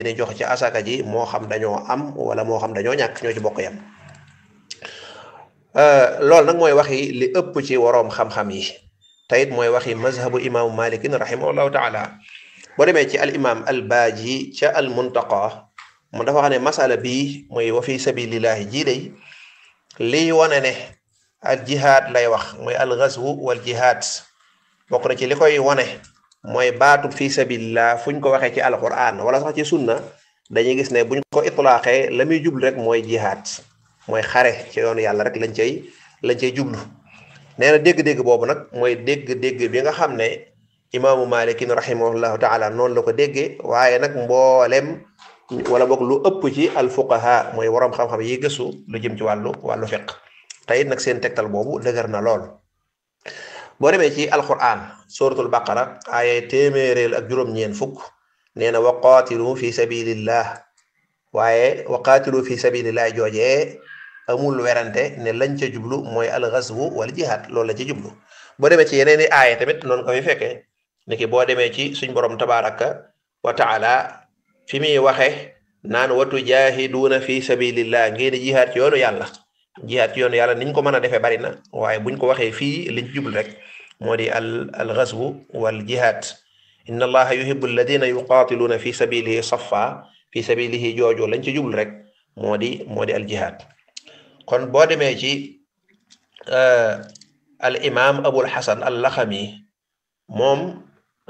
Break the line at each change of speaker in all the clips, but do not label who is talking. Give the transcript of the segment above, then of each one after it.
ni joxe ci asaka ji moo xam dañoo am wala moo xam dañoo ñàkk ñoo ci bokk yam loolu nag mooy waxi li ëpp ci waroom xam-xam yi te it mooy waxi mazhabu imaamu malikin rahimahullahu taala boo demee ci al imam al baaji ca al muntaqa mu dafa xam ne masala bii mooy wa fi sabilillahi jii day lii wane ne al jihaad lay wax mooy al ghazwu wal jihaad bokk na ci li koy wane mooy baatu fi sabilillah fuñ ko waxee ci alquran wala sax ci sunna dañuy gis ne buñ ko itlaaxee la muy jublu rek mooy jihaad mooy xare ci yoonu yàlla rek lañ cay lañ cay jublu nee na dégg-dégg boobu nag mooy dégg-dégg bi nga xam ne imaamu malikin rahimahullahu taala noonu la ko déggee waaye nag mboolem wala boog lu ëpp ci alfuqaha mooy waroom xam-xam yi gëstu lu jëm ci wàllu wàllu fiq tey nag seen tegtal boobu dëgër na lool boo demee ci alquran suratul baqara aaya téeméereel ak juróom-ñeen fukk nee na wa qaatilu fi sabilillah waaye wa qaatilu fi sabilillah joojee amul werante ne lañ ca jublu mooy alxaswu wala jihaad loolu la ci jublu boo demee ci yeneen i aaya tamit noonu ko fi fekkee niki boo demee ci suñ borom tabaraka wa taala fi muy waxe naan watu jaahiduuna fi sabilillah ngeen di jihaad ci yoonu yàlla jihaad ci yoonu yàlla niñ ko mën a defee bari na waaye buñ ko waxee fii liñ ci jublu rek moo di al alxaswu wal jihaad inna allaha yuhibbu alladina yuqaatiluuna fi sabilihi safa fi sabilihi jooju lañ ci jublu rek moo di moo di al jihaad kon boo demee ci al imam abul hasan al laxami moom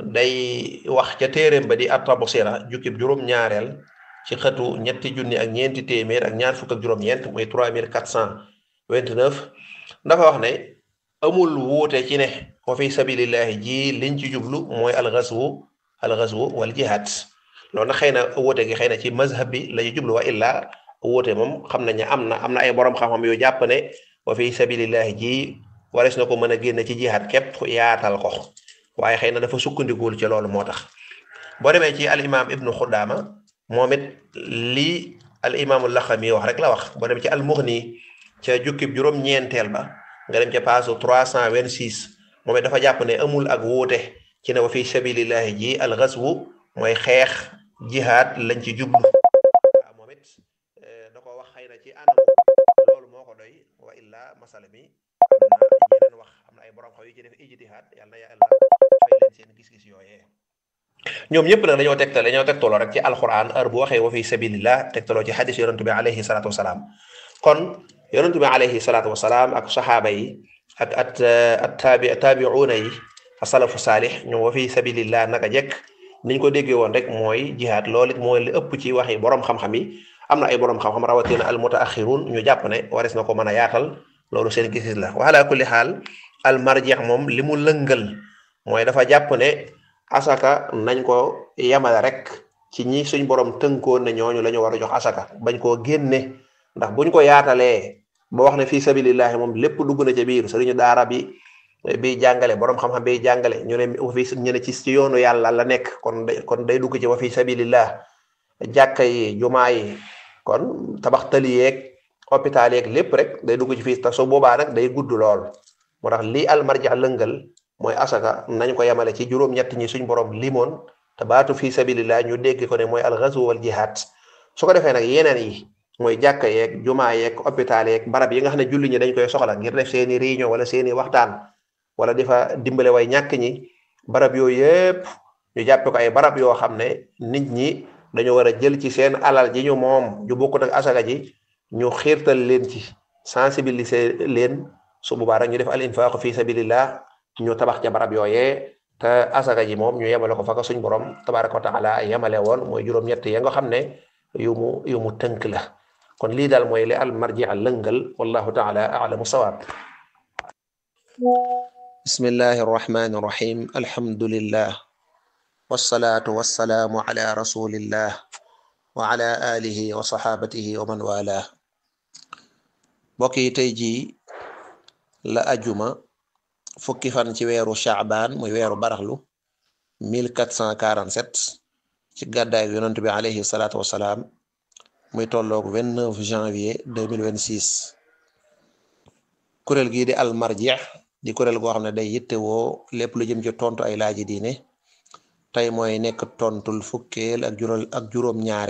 day wax ca téeréem ba di at-Tabsira jukkib juróom-ñaareel ci xëtu ñetti junni ak ñeenti téeméer ak ñaar fukk ak juróom-ñeent muy trois mille quatre cent vingt-neuf dafa wax ne amul wuute ci ne wa fi sabilillahi ji liñ ci jublu mooy al-ghazwu al-ghazwu wal jihad loolu nag xëy na wuute gi xëy na ci mazhab bi la ñu jublu wa illa wuute moom xam nañ ne am na am na ay borom xam-xam yu jàpp ne wa fi sabilillahi ji warees na ko mën a génne ci jihaad képp yaatal ko waaye xëy na dafa sukkandikuwul ci loolu moo tax boo demee ci al imam ibnu xudaama moom it lii al imaamu laxami wax rek la wax boo demee ci al muxni ca jukkib juróom-ñeenteel ba nga dem ca paasu trois cent vingt six moom it dafa jàpp ne amul ak wuute ci ne wa fi sabilillahi ji al ghazwu mooy xeex jihaad lañ ci jublu waaw moom it da ko wax xëy na ci anam loolu moo ko doy wa illa masala mi am na yeneen wax am na ay borom xaw yu ci def ijtihaad yàlla na yàlla fay leen seen gis-gis yooyee ñoom ñëpp nag dañoo tegtal dañoo tegtaloo rek ci alquran heure bu waxee wa fi sabilillah tegtaloo ci xadis yonentu bi alayhi salaatu wasalaam kon yonentu bi alayhi salaatu wasalaam ak saxaaba yi ak at at taabi taabiuuna yi asalafu saalix ñoom wa fi sabilillah naka jekk niñ ko déggee woon rek mooy jihaad loolu it mooy li ëpp ci waxi borom xam-xam yi am na ay borom xam-xam rawatina al mutaaxirun ñu jàpp ne wares na ko mën a yaatal loolu seen gis-gis la wa ala kulli xaal al marjeex moom li mu lëngal mooy dafa jàpp ne asaka nañ ko yemale rek ci ñi suñ borom tënkoon ne ñooñu la ñu war a jox asaka bañ koo génne ndax buñ ko yaatalee ba wax ne fii sabilillahi moom lépp dugg na ca biir sëriñu daara bi bi jàngale borom xam-xam bi jàngale ñu ne fi ñu ne ci ci yoonu yàlla la nekk kon kon day dugg ci wa fi sabilillah jàkka yi jumaa yi kon tabax tali yeeg hôpital yeeg lépp rek day dugg ci fii te su boobaa nag day gudd lool moo tax lii almarja lëngal mooy asaka nañ ko yemale ci juróom-ñett ñi suñ borom limoon te baatu fii sabilillah ñu dégg ko ne mooy alxazu wal jihad su ko defee nag yeneen yi mooy jàkka yeeg jumaa yeeg hôpital yeeg barab yi nga xam ne julli ñi dañ koy soxla ngir def seeni réunion wala seeni waxtaan wala di fa dimbale way ñàkk ñi barab yooyu yëpp ñu jàppe ko ay barab yoo xam ne nit ñi dañoo war a jël ci seen alal ji ñu moom ju bokkut ak asaka ji ñu xiirtal leen ci sensibiliser leen su boobaa rek ñu def al infaq fi sabilillah ñu tabax ca barab yooyee te asaka ji moom ñu yemale ko fa ko suñ borom tabaraka wa taala yemale woon mooy juróom-ñett ya nga xam ne yu mu yu mu tënk la kon lii daal mooy li al marji al lëngal wallahu taala alamu sawaab bismillahi arrahmani irrahim alhamdulillah wasalaatu wasalaamu ala rasulillah wa ala alihi wa saxaabatihi wa man wala mbokk yi tey jii la ajuma fukki fan ci weeru chaabaan muy weeru baraxlu 1447 ci gàddaay yonent bi alayhi salaatu wasalaam muy tolloog 29 janvier 2026 kuréel gii di almarjih di kuréel goo xam ne day yittewoo lépp lu jëm ci tontu ay laaji diine tey mooy nekk tontul fukkeel ak juróom ak juróom ñaar